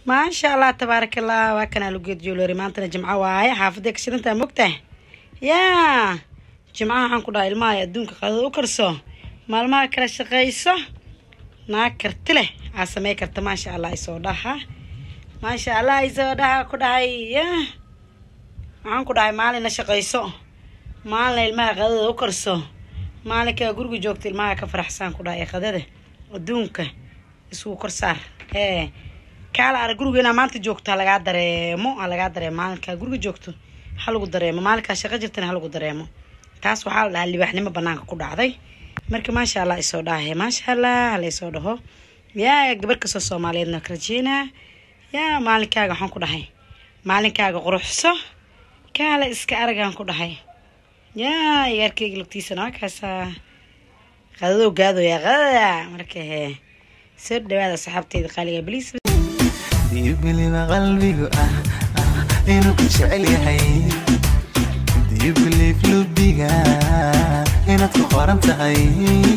maasha allah tabaaraka allah waa kanaa lugeed joolori maantana jimco waaye xaafaday ka shidantaa mogtahay yaa jimcaha waxaan ku dhahay ilmaha adduunka qadada u karso maalmaha kala shaqayso naag karti leh aa samey karta maasha allah isoo dhaha maasha allah isoo dhaha ku dhahay ya waxaan ku dhahay maalina shaqayso maalina ilmaha qadada u karso maalinkaa guriga joogta ilmaha ka faraxsaan ku dhahay qadada adduunka isugu kor saar ee kaala arag guriga inaa maanta joogto ha lagaa dareemo ha lagaa dareemo maalinkaa guriga joogto ha lagu dareemo maalinkaa shaqo jirtana ha lagu dareemo taas waxaa la dhahaa libaaxnimo banaanka ku dhacday marka maasha allah isoo dhahay maasha allah hala isoo dhaho yaa gabar kastoo soomaaliyeedna ka rajeynaa yaa maalinkaaga waxaan ku dhahay maalinkaaga quruxso kaala iska aragaan ku dhahay yaa igaarkeyga lugtiisana waa kaasaa qadadoo gaadoyaa qadada marka hee soo dhawaada saxaabteyda qaaliga bliis diibiliba qalbigu ah ah inuu ku jecel yahay diibilif lubiga inaad ku qoran tahay